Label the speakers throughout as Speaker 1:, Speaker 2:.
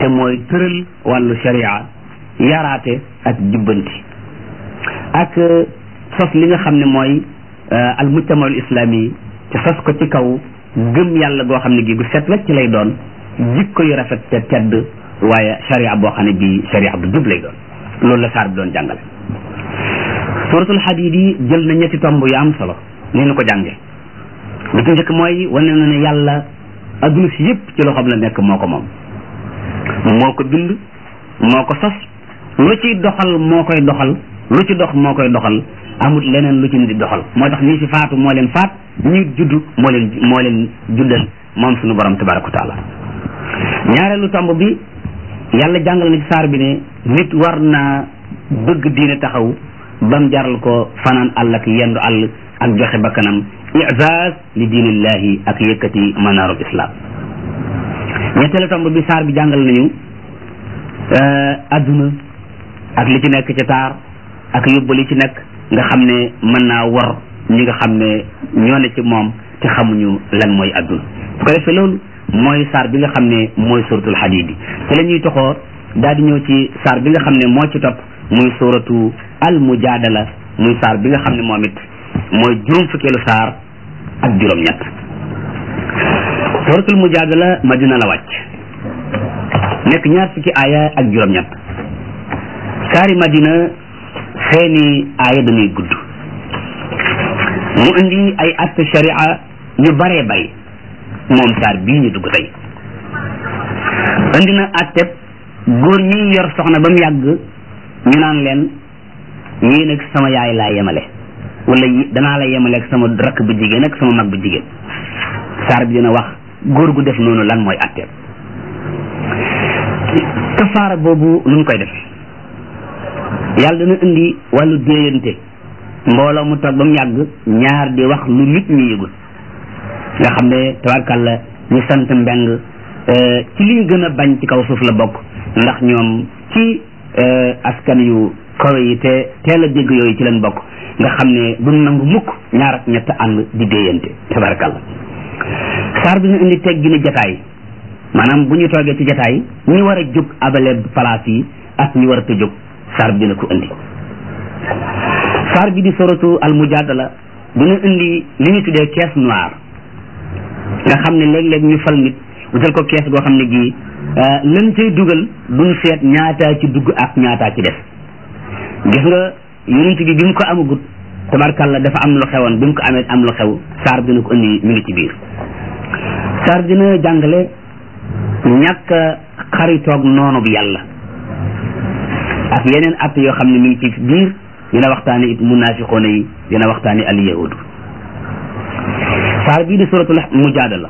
Speaker 1: te mooy tëral wàllu sharia yaraate ak jubbanti ak sos li nga xam ne mooy al mujtamaul islami te sos ko ci kaw gëm yàlla goo xam ne gi gu set wecc lay doon jikko yu rafet te tedd waaye sharia boo xam ne bii sharia bu jub lay doon loolu la saar bi doon jàngale suratul hadid yi jël na ñetti tomb yu am solo ni ñu ko jànge li ci njëkk mooy wane na ne yàlla adduna si yëpp ci loxoom la nekk moo ko moom moo ko bind moo ko sos lu ciy doxal moo koy doxal lu ci dox moo koy doxal amut leneen lu ci nit di doxal moo tax ñi fi faatu moo leen faat ñi judd moo leen moo leen juddal moom suñu borom tabaraka wa taala ñaareelu tomb bi yàlla jàngal na ci saar bi ne nit war naa bëgg diine taxaw bam jaral ko fanaan àll ak yendu àll ak joxe bakkanam i'zaz li diinillahi ak yëkkati manaarul islam ñetteelu tomb bi saar bi jàngal nañu adduna ak li ci nekk ci taar ak yóbbu li ci nekk nga xam ne mën naa war ñi nga xam ne ñoo ne ci moom te xamuñu lan mooy adduna su ko defee loolu mooy saar bi nga xam ne mooy suratul hadid yi ci la ñuy toxoo daal di ñëw ci saar bi nga xam ne moo ci topp muy suratu al mujadala muy saar bi nga xam ne moom it mooy juróom fukkeelu saar ak juróom-ñett suratul mujadala madina la wàcc nekk ñaar fukki aaya ak juróom-ñett saari madina seeni aaya dañuy gudd mu indi ay atte sharia yu baree bari moom saar bii ñu dugg tey indi na atteb góor ñi yor soxna ba mu yàgg ñu naan leen yéen ak sama yaay laa yemale wala danaa la yemale ak sama rakk bu jigéen ak sama mag bu jigéen saar bi dina wax góor gu def noonu lan mooy atteb kafaara boobu nu mu koy def yàlla dana indi wàllu déeyante mbooloo mu toog ba mu yàgg ñaar di wax lu nit ñi yëgul nga xam ne tabarkàlla ñu sant mbeng ci liñ gën a bañ ci kaw suuf la bokk ndax ñoom ci askan yu kawe yi te teel a dégg yooyu ci leen bokk nga xam ne duñ nangu mukk ñaar ak ñett ànd di déeyante tabarkàlla saar bi ñu indi teggi ni jataay maanaam bu ñu toogee ci jataay ñi war a jóg abale place yi ak ñi war a jóg saar bi dina ko indi saar bi di soratu al mujadala dina indi li ñu tuddee caisse noire nga xam ne léeg-léeg ñu fal nit wutal ko kees goo xam ne gii lan cay dugal duñ seet ñaataa ci dugg ak ñaataa ci def gis nga yonent bi bi mu ko amagut tabarkàlla dafa am lu xewoon bi mu ko amee am lu xew saar bi dina ko indi mi ngi ci biir saar bi dina jàngale ñàkk xaritoog noonu bi yàlla ak yeneen at yoo xam ne mi ngi ci biir dina waxtaane it munafiqoona yi dina waxtaane al yahudu saar bii di suratul mujadala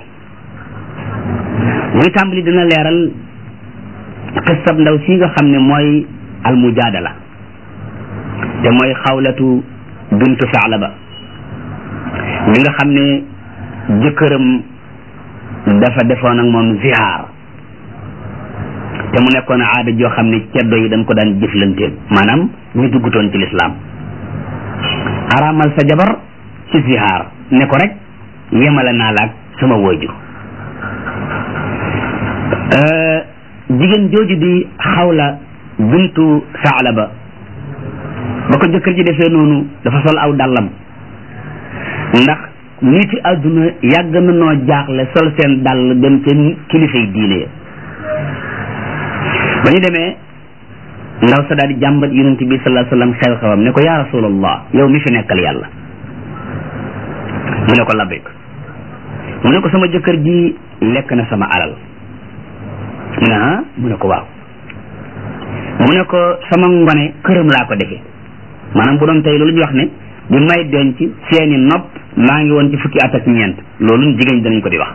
Speaker 1: muy tàmbali dina leeral xisab ndaw si nga xam ne mooy al mujadala te mooy xawlatu bintu Saalaba mi nga xam ne jëkkëram dafa defoon ak moom zihaar te mu nekkoon aada joo xam ne ceddo yi dañ ko daan jëflanteel maanaam ñu duggutoon ci lislaam araamal sa jabar ci zihaar ne ko rek yemale naa la ak sama waajur jigéen jooju di xawla bintu Saalaba ba ko jëkkër ji defee noonu dafa sol aw dàllam ndax niti àdduna yàgg na noo jaaxle sol seen dàll dem ca kilifay diine ya ba ñu demee ndaw sa daal di jàmbat yonent bi sallallahu alayhi wasallam xew-xewam ne ko yaa rasulallah yow mi fi nekkal yàlla mu ne ko labbayk mu ne ko sama jëkkër ji lekk na sama alal mu ne ah mu ne ko waaw mu ne ko sama ngone këram laa ko defee maanaam bu doon tey loolu ñu wax ne bi may denc seeni nopp maa ngi woon ci fukki at ak ñeent loolu jigéen ñi danañ ko di wax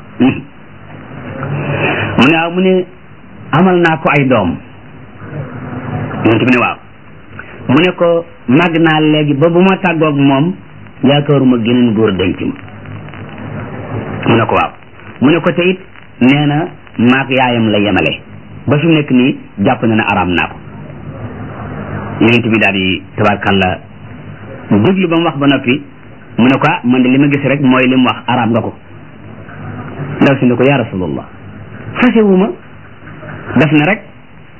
Speaker 1: mu ne waaw mu ne amal naa ko ay doom yonent bi ne waaw mu ne ko màgg naa léegi ba bu ma tàggoog moom yaakaaruma geneen góor denc ma mu ne ko waaw mu ne ko te it nee na maag yaayam la yemale ba fi mu nekk nii jàpp na ne araam naa ko yonent bi daal di tabarkàlla déglu ba mu wax ba noppi mu ne ko ah man de li ma gis rek mooy li mu wax araam nga ko ndaw si ne ko yaa rasulallah fasewuma def na rek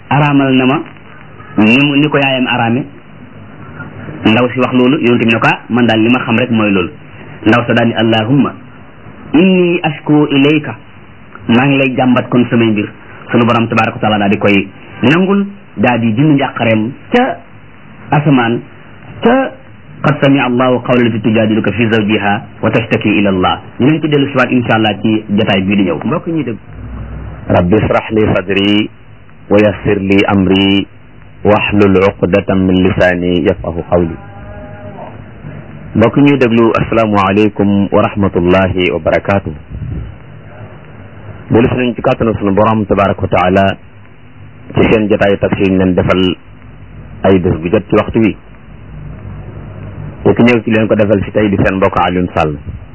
Speaker 1: araamal na ma ni mu ni ko yaayam araame ndaw si wax loolu yonent bi ne ko man daal li ma xam rek mooy loolu ndaw sa daal ni allahumma inni ashku ilayka maa ngi lay jàmbat kon samay mbir sunu borom tabaraka wa taala daal di koy nangul daal di dindi njàqareem ca asamaan ca qad sami allahu qawla lati tujadiluka fi zawjiha wa tashtaki ila allah dinañ ci dellu siwaat insha allah ci jotaay bii di ñëw mbokk ñi dégg
Speaker 2: rabbi israh li sadri wa yassir li amri wahlul uqdatan min lisaani yafqahu qawli mbokk ñuy déglu asalaamualeykum wa rahmatullahi wa barakaatu dellu si nañ ci kàttanu sunu borom tabaraka wa taala ci seen jotaayu tafsir ñu leen defal ay bés bu jot ci waxtu wi te ki ñëw ci leen ko defal si tey di seen mbokk Alioune Sall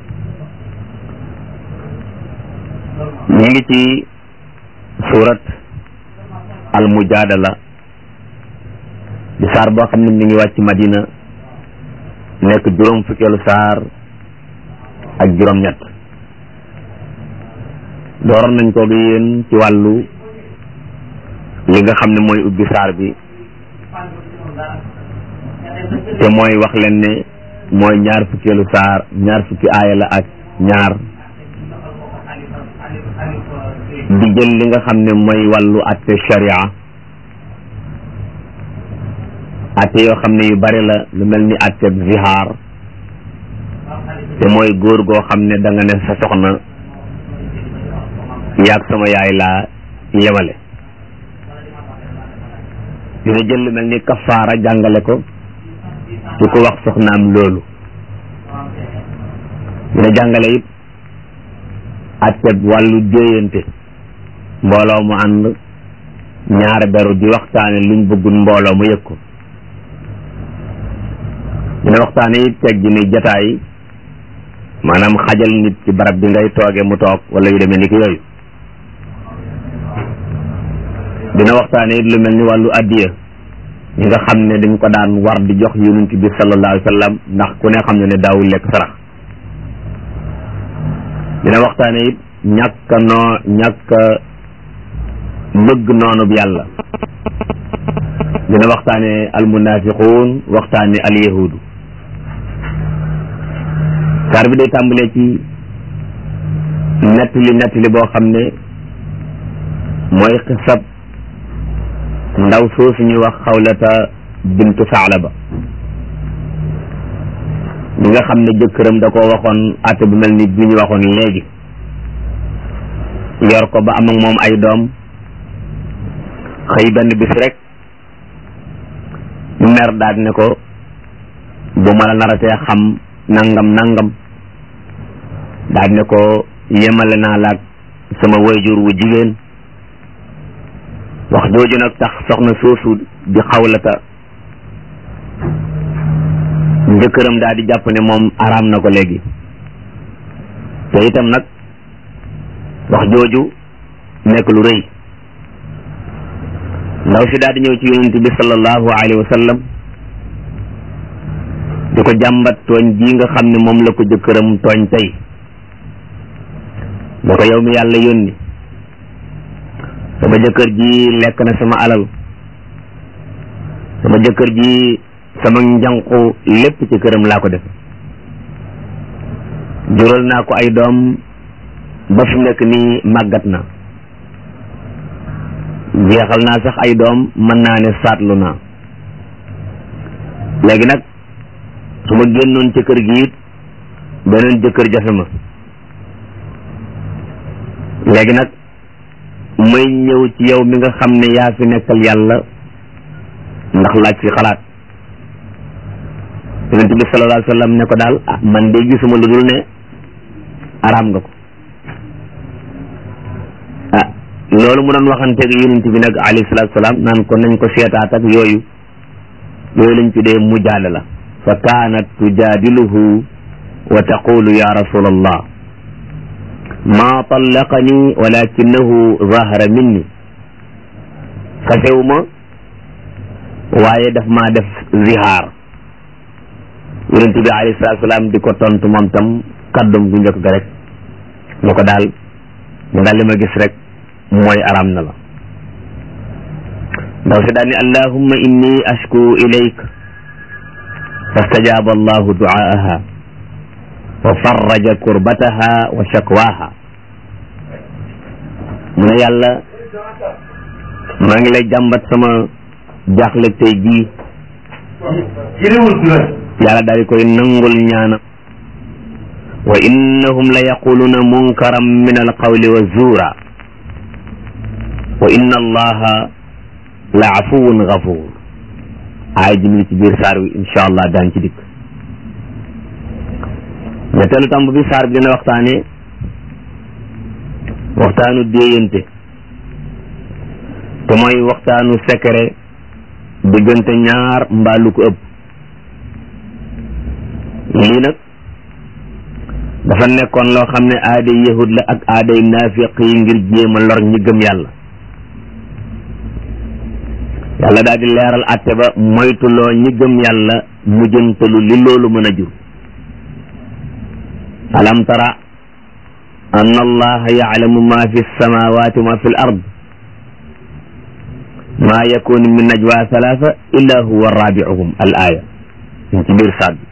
Speaker 2: ñu ngi ci surat al mujadala di saar boo xam ne mi ngi wàcc Madina nekk juróom fukkeelu saar ak juróom-ñett dooroon nañ ko gi yéen ci wàllu li nga xam ne mooy ubbi saar bi te mooy wax leen ne mooy ñaar fukkeelu saar ñaar fukki aaya la ak ñaar di jël li nga xam ne mooy wàllu atte sharia atte yoo xam ne yu bari la lu mel ni atte zihaar te mooy góor goo xam ne da nga ne sa soxna yaag sama yaay laa yemale dina jël lu mel ni kafaara jàngale ko su ko wax soxnaam loolu dina jàngale it atteb wàllu déeyante mbooloo mu ànd ñaar beru di waxtaane luñ bëggul mbooloo mu yëg ko dina waxtaane it teg gi ni jataay maanaam xajal nit ci barab bi ngay tooge mu toog wala yu demee ni ki yooyu dina waxtaane it lu mel ni wàllu addiya ñi nga xam ne dañ ko daan war di jox yonent bi sallallahu alayhi wa sallam ndax ku ne xam ne ne daawul lekk sarax dina waxtaane it ñàkk noo ñàkk bëgg noonu bi yàlla dina waxtaane almunafiquun waxtaane alyahudu saar bi day tàmbalee ci nettali nettali boo xam ne mooy xisab ndaw soosu ñuy wax xawlata bintu Saalaba ñi nga xam ne jëkkëram da koo waxoon àtte bu mel ni bi ñu waxoon léegi yor ko ba am ak moom ay doom xëy benn bis rek mer daal ne ko bu ma la naratee xam nangam nangam daal ne ko yemale naa laag sama wayjur wu jigéen wax jooju nag tax soxna soosu di xawlata njëkkëram daal di jàpp ne moom araam na ko léegi te itam nag wax jooju nekk lu rëy ndaw si daal di ñëw ci yonent bi sallallahu alayhi wa sallam di ko jàmbat tooñ ji nga xam ne moom la ko jëkkëram tooñ tey da ko yow mi yàlla yónni sama jëkkër ji lekk na sama alal sama jëkkër ji sama njànqu lépp ci këram laa ko def jural naa ko ay doom ba fi nekk nii màggat na jeexal naa sax ay doom mën naa ne saatlu naa léegi nag su ma génnoon ci kër gi it beneen jëkkër jafe ma léegi nag may ñëw ci yow mi nga xam ne yaa fi nekkal yàlla ndax laaj fi xalaat yonent bi sallallahu alayhi wa sallam ne ko daal ah man de gisuma lu dul ne araam nga ko ah loolu mu doon waxanteeg yonent bi nag alayhi salaatu salaam naan ko nañ ko seetaat ak yooyu yooyu lañ tuddee mujaadala fa kaanat tujaadiluhu wa taqulu ya rasulallah ma tallaqani walakinahu zahara minni fasewuma waaye daf maa def zihaar yonent bi alayhi salaatu salaam di ko tontu moom tam kaddum gu njëkk ga rek ñu ko daal ñu daal li ma gis rek mooy araam na la ndaw si daal ni allahumma inni ashku ilayk fastajaaba allahu duaaha wa farraja kurbataha wa shakwaha mu ne yàlla maa ngi lay jàmbat sama jaaxle tey jii yàlla daal di koy nangul ñaana wa innahum la yaquluna munkaran min alqawli wa zuura wa inna allaha la afuwun gafuur aay ji mi ngi ci biir saar wi incha allah daan ci dikk ñetteelu tàmb bi saar bi dina waxtaane waxtaanu déeyante te mooy waxtaanu secret diggante ñaar mbaa lu ko ëpp lii nag dafa nekkoon loo xam ne aaday yahud la ak aaday naafiq yi ngir jéem a lor ñi gëm yàlla yàlla daal di leeral atte ba moytuloo ñi gëm yàlla mujjantalu li loolu mën a jur alam tara anna allaha yaclamu ma fi lsamawati wa ma fi l ard ma yakunu min najwa thalatha illa huwa rabiuhum al aya ñu ci biir saar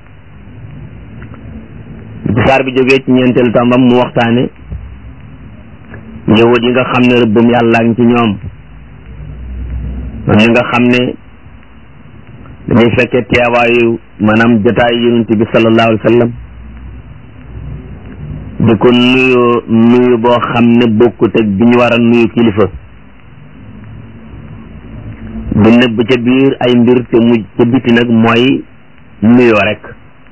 Speaker 2: bi ci saar bi jógee ci ñeenteelu tàmbam mu waxtaane yahud yi nga xam ne rëbbum yàlla ngi ci ñoom man ñi nga xam ne dañuy fekkee teewaayu maanaam jotaayu yonent bi sallallahu alayhi wa sallam di ko nuyu nuyu boo xam ne bokkut ak bi ñu war a nuyu kilifa di nëbb ca biir ay mbir te mu ca biti nag mooy nuyoo rek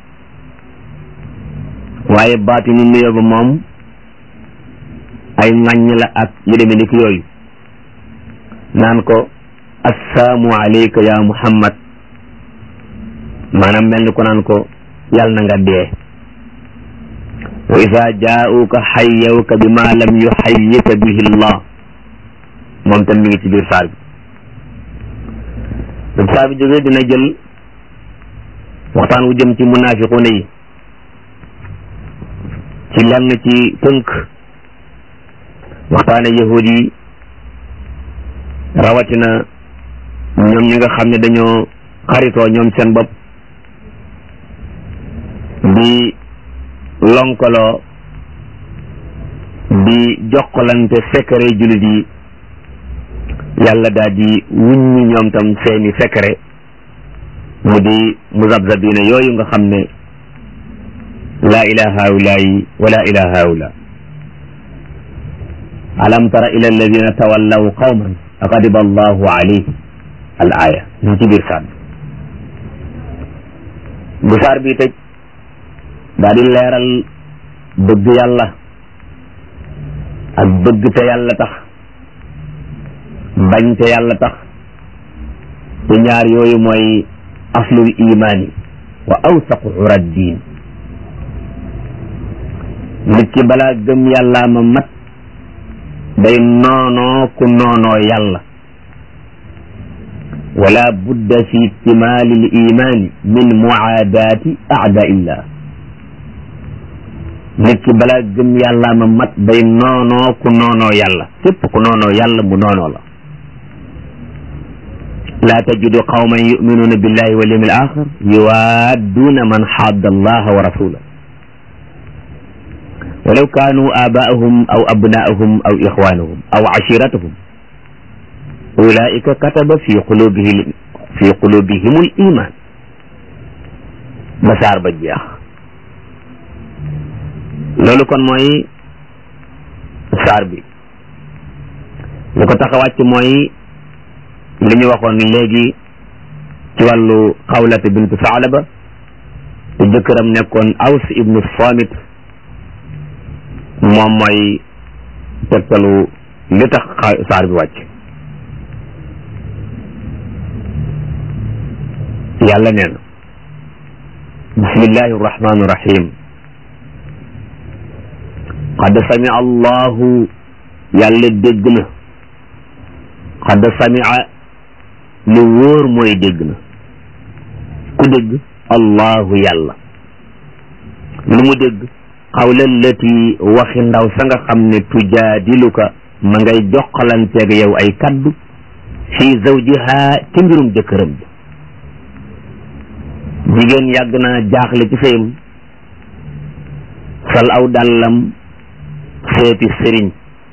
Speaker 2: waaye baatinu nuyoo ba moom ay ŋàññ la ak yu demee ni ki yooyu naan ko assalaamu alayka ya muhammad maanaam mel ni ko naan ko yàlla na nga dee wa ida jaauka xayyawka bi ma lam yuxayyika bihi llah moom tam mi ngi ci biir saar bi bu saar bi jógee dina jël waxtaan wu jëm ci munaafiquuna yi ci lenn ci tënk waxtaane yahud yi rawatina ñoom ñi nga xam ne dañoo xaritoo ñoom seen bopp di lonkaloo di jokkalante secret jullit yi yàlla daal di wuññi ñoom tam seeni secret mu di muzabzabina yooyu nga xam ne laa ilaha haulayi wala ilaha haula alam tara ila alladina tawallaw qawman aqadiba allahu alayhim al aya ñu ci biir saar bu saar bi tëj daa di leeral bëgg yàlla ak bëgg te yàlla tax bañ te yàlla tax te ñaar yooyu mooy aslul imaani wa awsaqu urad diin nit ki balaa gëm yàllaa ma mat day noonoo ku noonoo yàlla wala budda fi ihtimaali l imaani min muaadaati aadaillah nit ki balaa gëm yàllaa ma mat day noonoo ku noonoo yàlla képp ku noonoo yàlla mu noonoo la laa tajidu qawman yuminuuna billahi wal yawmi al axir yuwaadduuna man xaadda allaha wa rasulah walaw kaanu aabaahum aw abnaahum aw ixwaanahum aw ashiratahum ulaika kataba fi qulubihim fi qulubihim al iman ba saar ba jeex loolu kon mooy saar bi lu ko tax a wàcc mooy li ñu waxoon léegi ci wàllu xawlata bintu Saalaba te jëkkëram nekkoon Aws ibnu Samit moom mooy tegtalu li tax saar bi wàcc yàlla nee na bismillahi arrahmani irrahim qad samia allahu yàlla dégg na qad samia lu wóor mooy dégg na ku dégg allahu yàlla lu mu dégg xawla lati waxi ndaw sa nga xam ne tujaadiluka ma ngay joxalanteeg yow ay kaddu fi zawjiha ci mbirum jëkkëram bi jigéen yàgg naa jaaxle ci sëyam sol aw dàllam seeti sëriñ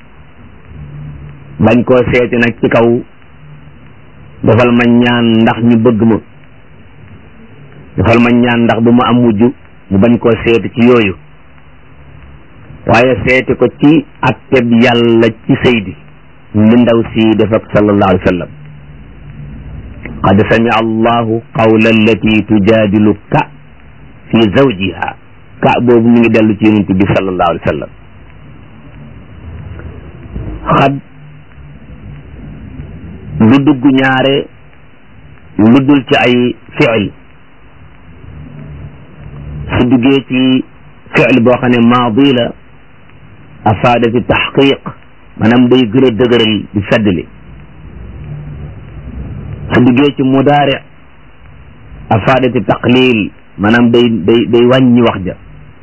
Speaker 2: bañ koo seeti nag ci kaw defal ma ñaan ndax ñu bëgg ma defal ma ñaan ndax bu ma am mujj mu bañ koo seeti ci yooyu waaye seeti ko ci atteb yàlla ci sëy bi li ndaw si def ak sallallahu alayhi wa sallam qad samia allahu qawla allati tujadiluka fi zawjiha ka boobu mi ngi dellu ci yonent bi sallallahu alayhi wa sallam xad du dugg ñaare lu dul ci ay fiil su duggee ci fiil boo xam ne maadi la afaada fi taxqiq maanaam day gën a dëgëral di feddli su duggee ci mudaari afaada fi taqlil maanaam day day day wàññi wax ja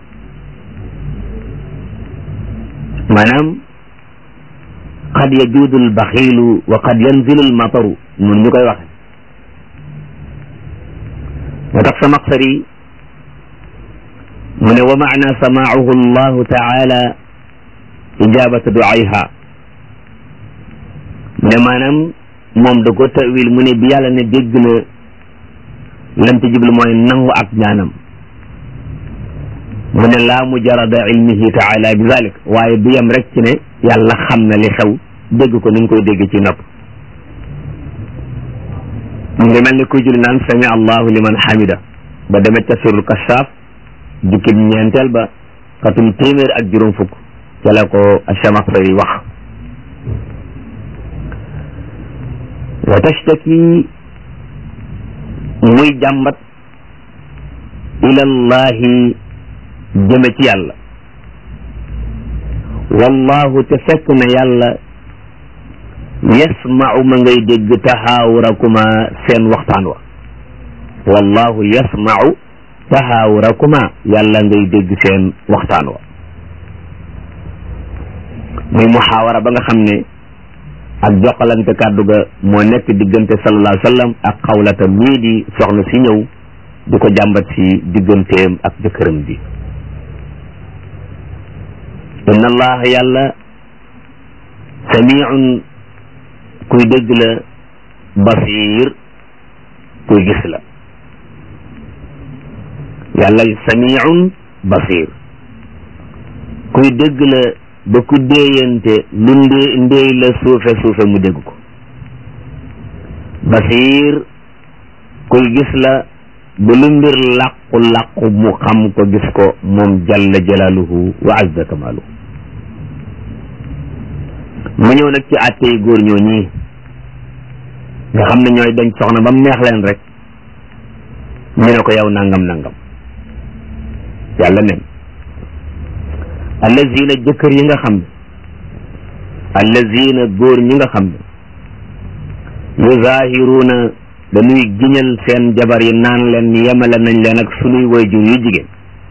Speaker 2: maanaam qad yajuudu albaxilu wa qad yanzilu almataru mun ñu koy waxe moo tax sa maqsari mu ne wa maana samaahu allahu taala ijabata duayha mu ne maanaam moom da ko tawil mu ne bi yàlla ne dégg na lam ci jublu mooy nangu ak ñaanam mu ne laa mujarada ilmihi taala bi zalik waaye du yem rek ci ne yàlla xam na li xew dégg ko ni nga koy dégg ci nopp mu ngi mel ni kuy julli naan sami allahu liman hamida ba demet ca surul kashaaf jukkib ñeenteel ba xatum téeméer ak juróom fukk ca la ko Chamaxsari wax wa tashtaki muy jàmbat ilallahi jëme ci yàlla wallahu te fekk na yàlla yasmau ma ngay dégg tahaawurakuma seen waxtaan wa wallahu yasmau tahaawurakuma yàlla ngay dégg seen waxtaan wa muy muxaawara ba nga xam ne ak joxalante kàddu ga moo nekk diggante sallallahu alayhi wa sallam ak xawlata mii di soxna si ñëw di ko jàmbat si digganteem ak jëkkëram bi inna allaha yàlla samiun kuy dégg la basir kuy gis la yàlla samiun basir kuy dégg la ba ku déeyante lu ndee ndéey la suufe suufe mu dégg ko basir kuy gis la ba lu mbir làqu làqu mu xam ko gis ko moom jalla jalaaluhu wa azza kamaaluhu mu ñëw nag ci àttey góor ñoo ñii nga xam ne ñooy dañ soxna ba mu neex leen rek ñu ne ko yow nangam nangam yàlla nen allazina jëkkër yi nga xam ne allazina góor ñi nga xam ne yuzahiruuna dañuy giñal seen jabar yi naan leen yemale nañ leen ak sunuy wayjur yu jigéen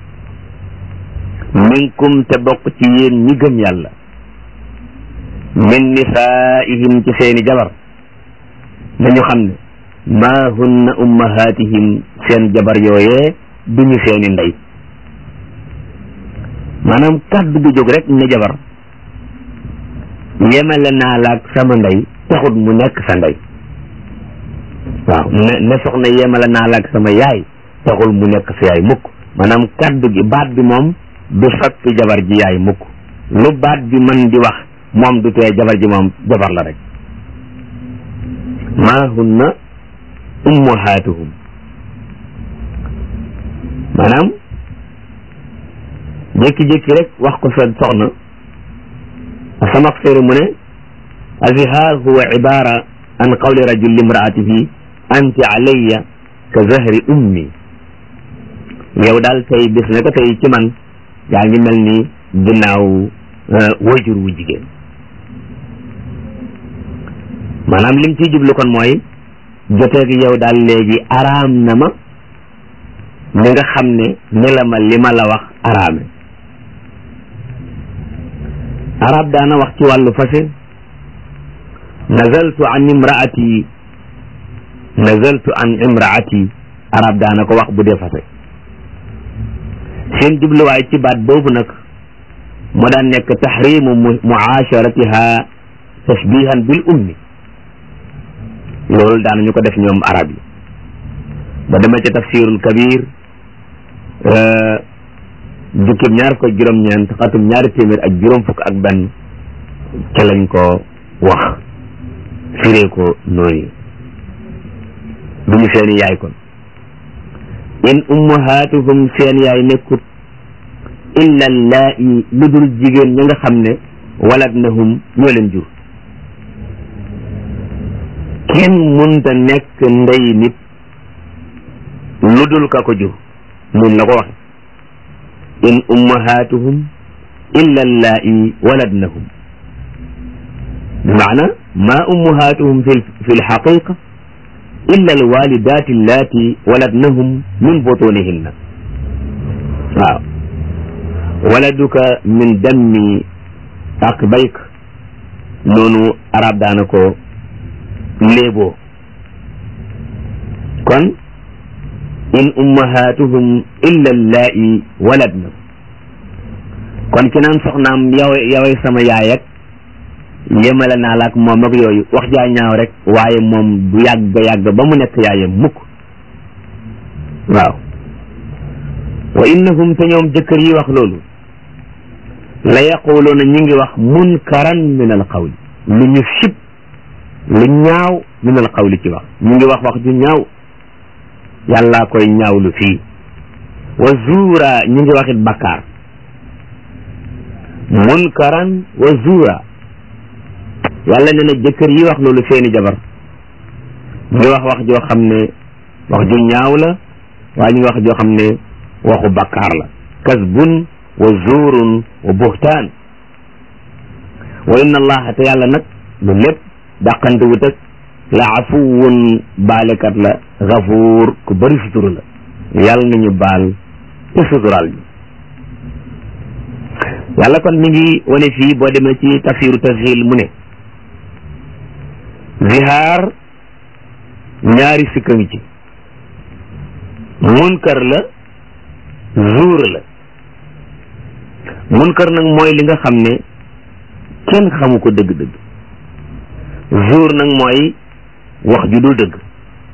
Speaker 2: minkum te bokk ci yéen ñi gëm yàlla min nisaihim ci seeni jabar nañu xam ne maa hunna ummahatihim seen jabar yooyee duñu seeni ndey maanaam kàddu gu jóg rek ne jabar yemale naa la ak sama ndey taxut mu nekk sa ndey waaw ne ne soxna yemale naa la ak sama yaay taxul mu nekk sa yaay mukk maanaam kàddu gi baat bi moom du soppi jabar ji yaay mukk lu baat bi mën di wax moom du tee jabar ji moom jabar la rek maa hunna ummahatuhum maanaam jékki-jékki rek wax ko sa soxna sama xseeri mu ne azihar huwa ibara an qawli rajul limraatihi anti alayya ka zahri ummi yow daal tey bis ne ko tey ci man yaa ngi mel ni ginnaaw wajur wu jigéen maanaam lim ciy jublu kon mooy joteeg yow daal léegi araam na ma ni nga xam ne ni la ma li ma la wax araame arab daana wax ci wàllu fase nazaltu an imraati nazaltu an imraati arab daana ko wax bu dee fase seen jubluwaay ci baat boobu nag mu daan nekk taxrimu muasharatiha tashbihan bil ummi loolu daanañu ko def ñoom arab yi ba demee ca tafsirul kabir jukkib ñaar ko juróom-ñeent xatum ñaari téeméer ak juróom fukk ak benn ca lañ ko wax firee ko noonu du ñu seeni yaay kon in ummahatuhum seen yaay nekkut illa allaa'i lu dul jigéen ña nga xam ne waladnahum ñoo leen jur kenn munta nekk ndey nit lu dul ka ko jur mun la ko waxe in ummahatuhum illa allaa'i waladnahum بمعنى ما أمهاتهم في في الحقيقة إلا الوالدات اللاتي ولدنهم من بطونهن waaw waladuka min dammi aqbayk noonu arab daana ko léeboo kon in ummahatuhum illa allai waladna kon ki naan soxnaam yow yoway sama yaay ak yemale naa la ak moom ak yooyu wax jaa ñaaw rek waaye moom du yàgg yàgg ba mu nekk yaayam mukk waaw wa innahum te ñoom jëkkër yi wax loolu la yaquluuna ñi ngi wax munkaran min al qawli lu ñu sib lu ñaaw min al qawli ci wax ñu ngi wax wax ju ñaaw yàllaa koy ñaawlu fii wa zuura ñi ngi waxit bakkaar munkaran wa zuura yàlla ne na jëkkër yi wax loolu seeni jabar ñu ngi wax wax joo xam ne wax ju ñaaw la waaye ñu ngi wax joo xam ne waxu bakkaar la kasbun wa zuurun wa buhtaan wa inna allaha te yàlla nag lu lépp dàqante wut ak la afuwun baalekat la gafuur ku bëri sutura la yàlla nañu baal te suturaal ñu yàlla kon mi ngi wane fii boo demee ci tafsiru tashil mu ne zihaar ñaari sikka ngi ci munkar la zuur la munkar nag mooy li nga xam ne kenn xamu ko dëgg-dëgg zuur nag mooy wax ju dul dëgg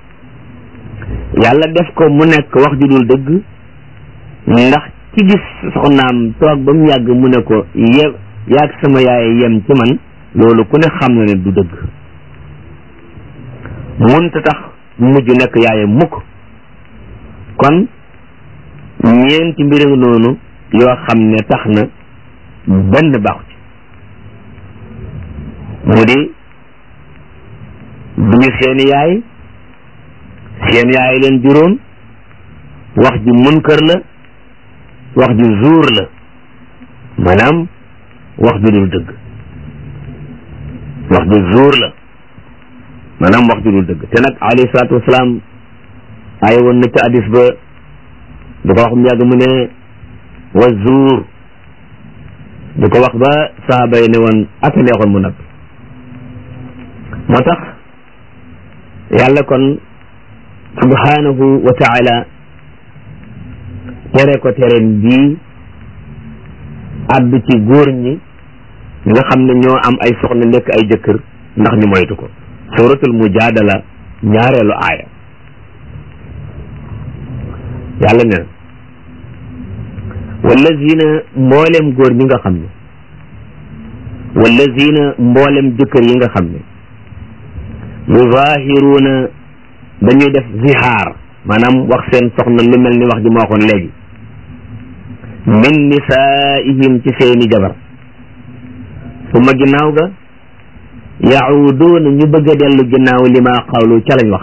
Speaker 2: yàlla def ko mu nekk wax ju dul dëgg ndax ci gis soxnaam toog ba mu yàgg mu ne ko ye yaag sama yaay yem ci man loolu ku ne xam na ne du dëgg munta tax mujj nekk yaaye mukk kon ñeenti mbir noonu yoo xam ne tax na benn baaxu ci mu di duñu seeni yaay seen yaay leen juróom wax ji munkar la wax ji zuur la maanaam wax ju dul dëgg wax ji zuur la maanaam wax ju dul dëgg te nag alayhi salaatu wasalaam aye woon na ca hadis ba du ko wax mu yàgg mu ne wa zuur du ko wax ba saaba yi ne woon aka neexoon mu noppi moo tax yàlla kon subhanahu wa taala tere ko tereen bii àddu ci góor ñi nga xam ne ñoo am ay soxna nekk ay jëkkër ndax ñu moytu ko suratul mujadala ñaareelu aaya yàlla ne wallazina mboolem góor ñi nga xam ne wallazina mboolem jëkkër yi nga xam ne yuzahiruuna dañuy def zihaar maanaam wax seen soxna lu mel ni wax ji ma waxoon léegi min nisaihim ci seeni jabar suma ginnaaw ga yacuuduuna ñu bëgg a dellu ginnaaw li ma xawlu ca lañ wax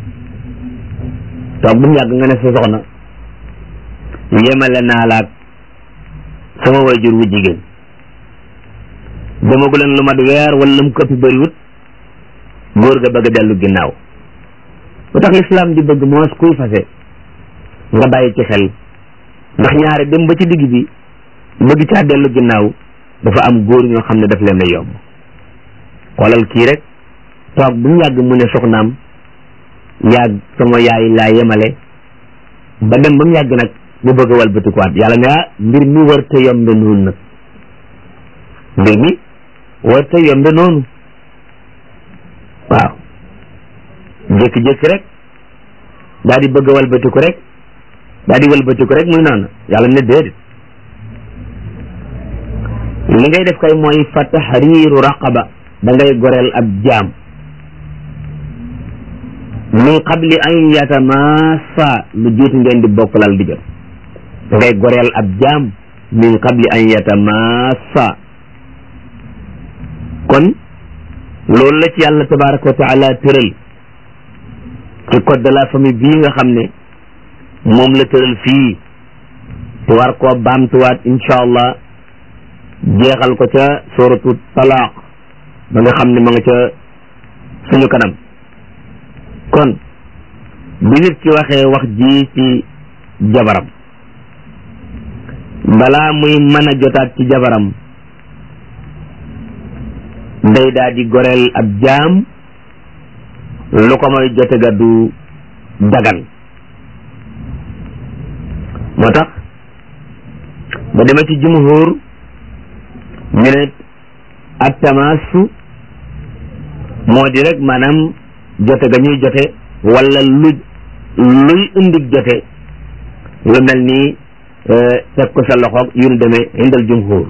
Speaker 2: toog bu mu yàgg nga ne sa soxna yemale naa laag sama wayjur wu jigéen demagu leen lu mat weer wala mu këppi bëriwut góor ga bëgg a dellu ginnaaw lu tax lislaam di bëgg moos kuy fase nga bàyyi ci xel ndax ñaare dem ba ci digg bi bëgg caa dellu ginnaaw dafa am góor ñoo xam ne daf leen a yomb xoolal kii rek toog bu mu yàgg mu ne soxnaam yàgg sama yaay laa yemale ba dem ba mu yàgg nag mu bëgg a walbatikuwaat yàlla ne ah mbir mi war te yombe noonu nag mbir mi war te yombe noonu waaw jékki-jékki rek daal di bëgg a walbatiku rek daal di walbatiku rek muy noonu yàlla ne déedéet li ngay def kay mooy fa tahriiru raqaba da ngay goreel ab jaam min qabli an yatamassa lu jiitu ngeen di bokk lal di jot da ngay goreel ab jaam min qabli an yatamassa kon loolu la ci yàlla tabaraka wa taala tëral ci code de la famille bii nga xam ne moom la tëral fii te war koo baamtuwaat incha allah jeexal ko ca suratu talaaq ba nga xam ne ma nga ca suñu kanam kon bi nit ki waxee wax ji ci jabaram balaa muy mën a jotaat ci jabaram day daa di goreel ab jaam lu ko mooy jote ga du dagan moo tax ba demee ci jumhur ñu ne ak tamaasu moo di rek maanaam jote ga ñuy jote wala lu luy indig jote lu mel ni teg ko sa loxoog yu nu demee indal jumhur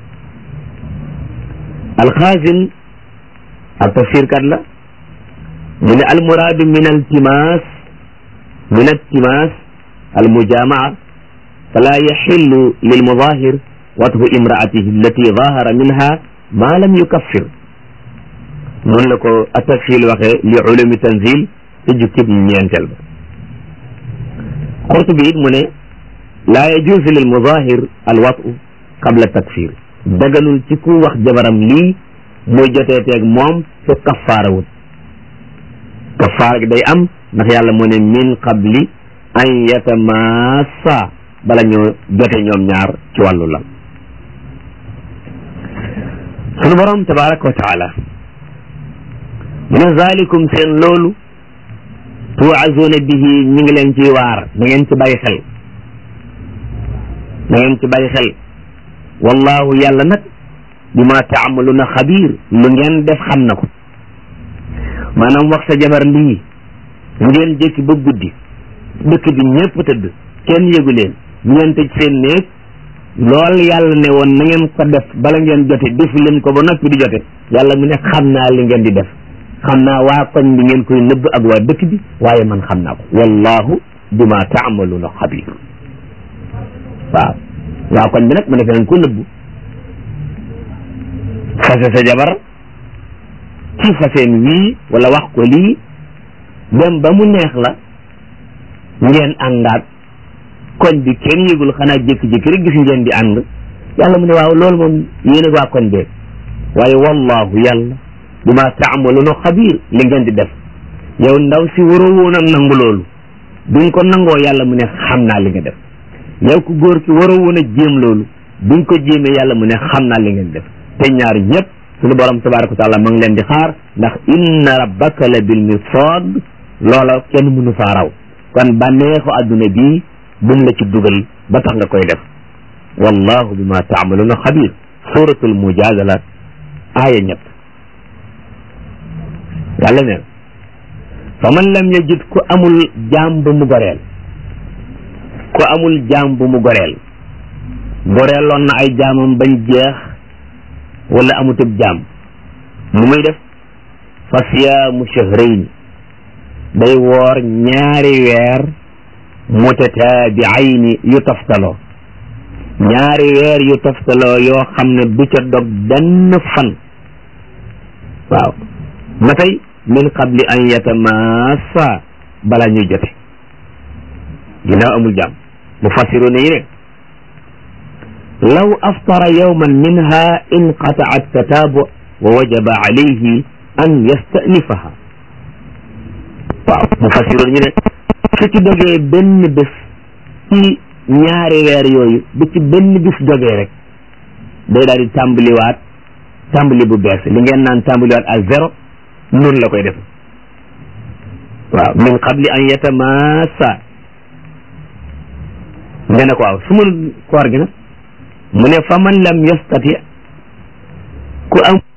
Speaker 2: alxaasin ak tafsirkat la mu ne almuraadu min altimaas min altimaas almujamaa fala yaxillu lilmudahir wathu imraatihi allati zahara minha ma lam yukaffir noonu la ko atafsil waxee li ulumi tanzil te jukkib ñeenteel ba Qurtubi it mu ne laa yajuuzu lilmudahir alwatu qabla takfir daganul ci ku wax jabaram lii muy jotee teeg moom su kaffaara wut kaffaara gi day am ndax yàlla mu ne min qabli an yatamassa bala ñoo jote ñoom ñaar ci wàllu lam sunu borom tabaraka wa taala mu ne zalikum seen loolu tuwazuuna bihi ñi ngi leen ciy waar na ngeen ci bàyyi xel na ngeen ci bàyyi xel wallahu yàlla nag bima taamaluna xabiir lu ngeen def xam na ko maanaam wax sa jabar lii ngeen jékki ba guddi dëkk bi ñëpp tëdd kenn yëgu leen ngeen tëj seen néeg lool yàlla ne woon na ngeen ko def bala ngeen jote defu leen ko ba noppi di jote yàlla mu ne xam naa li ngeen di def xam naa waa koñ bi ngeen koy nëbb ak waa dëkk bi waaye man xam naa ko wallahu bima taamaluna xabiir waaw waa koñ bi nag mu ne feneen ko nëbbu fase sa jabar ci faseen wii wala wax ko lii dem ba mu neex la ngeen àndaat koñ bi kenn yëgul xanaa jékki-jékki rek gis ngeen di ànd yàlla mu ne waaw loolu moom yéen ak waa koñ bee waaye wallahu yàlla bima taamaluna xabiir li ngeen di def yow ndaw si waroo woon a nangu loolu duñ ko nangoo yàlla mu ne xam naa li nga def yow ku góor ki waroo woon a jéem loolu duñ ko jéemee yàlla mu ne xam naa li ngeen def te ñaar ñëpp suñu borom tabaraka wa taala ma ngi leen di xaar ndax inna rabbaka la bil mirsad loola kenn mënu faa raw kon bànneexu adduna bii buñ la ci dugal ba tax nga koy def wallahu bima taamaluna xabir suratul mujadala aaya ñett yàlla ne fa man lam yajid ku amul jaam bu mu goreel ku amul jaam bu mu goreel goreeloon na ay jaamam bañ jeex wala amutub jaam nu muy def fa siyaamu shahrayni day woor ñaari weer mutataabiayni yu toftaloo ñaari weer yu toftaloo yoo xam ne du ca dog benn fan waaw ba tey min qabli an yatamassa bala ñuy jote ginnaaw amul jaam mu fassiru ne yi ne law aftara yawman minha inqataa tataabu wa wajaba alayhi an yastanifaha waaw mu fassiru ñu ne su ci dogee benn bés ci ñaari weer yooyu bu ci benn bis dogee rek day daal di tàmbaliwaat tàmbali bu bees li ngeen naan tàmbaliwaat à zéro noonu la koy def waaw min qabli an yatamassa nga ne ko waaw su mënul koor gi nag mu ne fa man lam yastati ku am